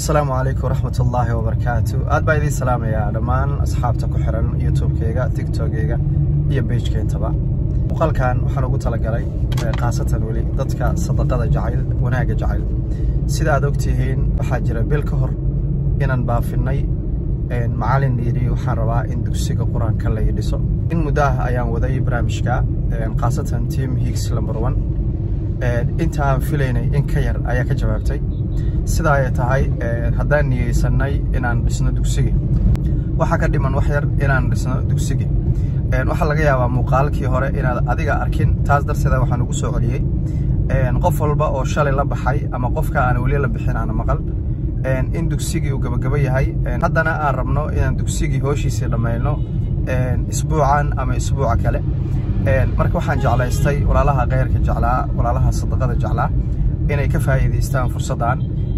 asalaamu calaykum waraxmatullaahi wabarakaatu aad baa idiin salaamayaa dhammaan asxaabta ku xiran youtube-keyga tiktokeyga iyo beijkeentaba muuqaalkan waxaan ugu talagalay khaasatan weli dadka sadaqada jacayl wanaagga jacayl sida aad ogtihiin waxaa jira bil ka hor inaan baafinay macalin yidhi waxaan rabaa in dugsiga qur-aanka la dhiso in muddo ah ayaan waday barnaamijka khaasatan team higgs number one inta aan filaynay in ka yar ayaa ka jawaabtay sidaa ay tahay haddaan niyeysanay inaan dhisno dugsigi waxaa ka dhiman wax yar inaan dhisno dugsigi waxaa laga yaabaa muuqaalkii hore inaad adiga arkin taas darteeda waxaan ugu soo celiyey qof walba oo shalay la baxay ama qofka aan weli la bixin aana maqal in dugsigii uu gabagabo yahay haddana aan rabno inaan dugsigii hooshiisii dhammayno isbuucan ama isbuuca kale marka waxaan jeclaystay walaalaha keyrka jeclaa walaalaha sadaqada jeclaa inay ka faa'iidaystaan fursaddan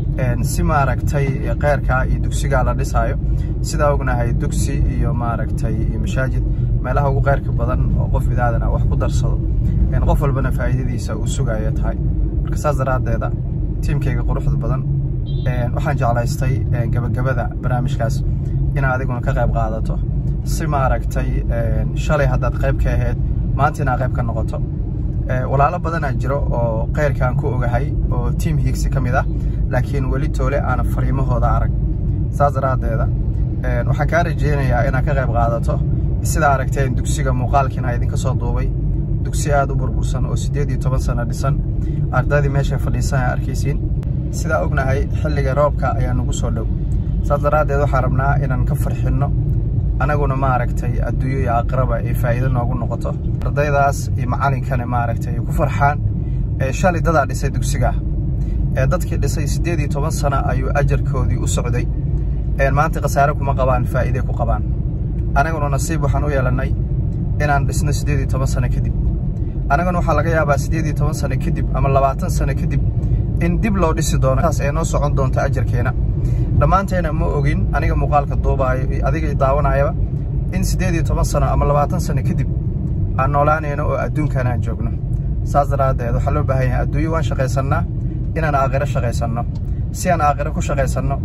si maaragtay keyrka iyo dugsigaa la dhisaayo sidaa ognahay dugsi iyo maaragtay iyo mashaajid meelaha ugu keyrka badan oo qof bidaadana wax ku darsado qof walbana faa'iidadiisa uu sugayo tahay marka saas daraaddeeda tiimkayga quruxda badan waxaan jeclaystay gabagabada barnaamijkaas inaad adiguna ka qayb qaadato si maaragtay shalay haddaad qayb ka ahayd maanta inaad qayb ka noqoto walaalo badanaa jiro oo keyrkaan ku ogahay oo tiam higsi ka mid ah laakiin weli toole aana fariimahooda arag saas daraaddeeda waxaan kaa rajeynayaa inaad ka qayb qaadato sidaa aragteen dugsiga muuqaalkiina idinka soo duubay dugsi aad u burbursan oo siddeed iyo toban sano dhisan ardaydii meeshay fadhiisan a arkaysiin sidaa ognahay xilliga roobka ayaa nagu soo dhow saas daraaddeed waxaan rabnaa inaan ka farxinno anaguna maaragtay adduunyo iyo aakhiraba ay faa'iido noogu noqoto ardaydaas iyo macallinkana maaragtay ay ku farxaan shalay dadaa dhisay dugsigaa dadkii dhisay siddeed iyo toban sano ayuu ajarkoodii u socday maanta khasaare kuma qabaan faa'iiday ku qabaan anaguna nasiib waxaan u yeelannay inaan dhisno siddeed iyo toban sano kadib anaguna waxaa laga yaabaa siddeed iyo toban sano kadib ama labaatan sano kadib in dib loo dhisi doono taas ee noo socon doonto ajarkeena dhammaanteena ma ogin aniga muuqaalka duubaayo iyo adiga daawanayaba in siddeed iyo toban sano ama labaatan sano kadib aan noolaanayno oo adduunkan aan joogno saas daraaddeed waxaa loo baahan yahay adduunyo waan shaqaysannaa inaan aakhiro shaqaysanno si aan aakhiro ku shaqaysanno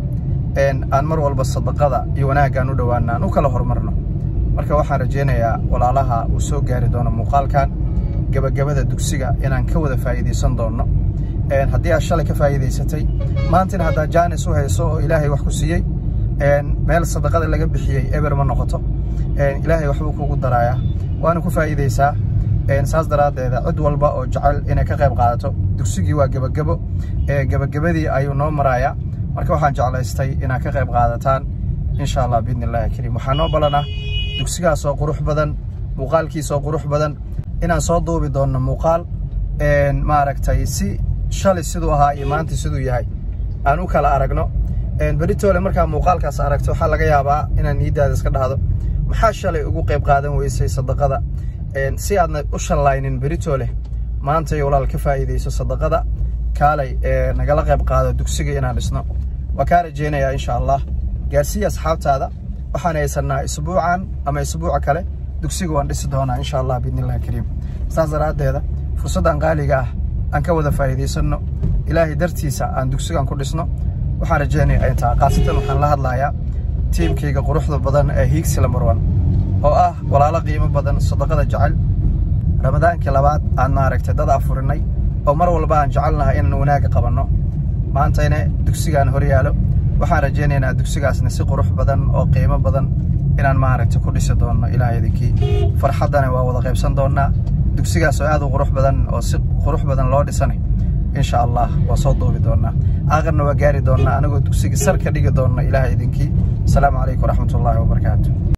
aan mar walba sadaqada iyo wanaaggaan u dhowaanna aan u kala horumarno marka waxaan rajaynayaa walaalaha uu soo gaari doono muuqaalkan gebagabada dugsiga inaan ka wada faa'iidaysan doonno haddii aad shalay ka faa'iidaysatay maantina haddaad jaanis u hayso oo ilaahay wax ku siiyey meel sadaqada laga bixiyey eber ma noqoto ilaahay waxbuu kugu daraayaa waana ku faa'iidaysaa saas daraaddeeda cid walba oo jecel inay ka qayb qaadato dugsigii waa gebagebo gebagabadii ayuu noo marayaa marka waxaan jeclaystay inaad ka qayb qaadataan insha allah biidni illahi kariim waxaa noo balanah dugsigaas oo qurux badan muuqaalkiis oo qurux badan inaan soo duubi doonno muuqaal maaragtay si shalay siduu ahaa iyo maanta siduu yahay aan u kala aragno beritoole markaa muuqaalkaas aragto waxaa laga yaabaa inaan niiddaada iska dhahdo maxaa shalay ugu qayb qaadan weysay sadaqada si aadna u shallaynin beritoole maantay walaal ka faa'iidayso sadaqada kaalay nagala qayb qaado dugsiga inaan dhisno waa kaa rajeynayaa insha allah gaarsiiya asxaabtaada waxaan haysannaa isbuucan ama isbuuca kale dugsiga waan dhisi doonaa insha allah biidnillahi kariim saas daraaddeeda fursaddan qaaliga ah aan ka wada faa'iidaysanno ilaahay dartiisa aan dugsigan ku dhisno waxaan rajeynaya ay tahay khaasatan waxaan la hadlayaa tiimkayga quruxda badan ee hiigsi lambar one oo ah walaalo qiimo badan sadaqada jecel ramadaankii labaad aan maaragtay dad afurinay oo mar walba aan jecelnahay inaan wanaagga qabanno maantayna dugsigaan hor yaalo waxaan rajaynaynaa dugsigaasna si qurux badan oo qiimo badan inaan maaragtay ku dhisi doonno ilaah idinkii farxaddana waa wada qaybsan doonnaa dugsigaas oo aad u qurux badan oo si qurux badan loo dhisanay insha allah waa soo duubi doonnaa aakhirna waa gaari doonnaa anagoo dugsiga sar ka dhigi doonna ilaah idinkii asalaamu calaykum waraxmatullaahi wabarakaatu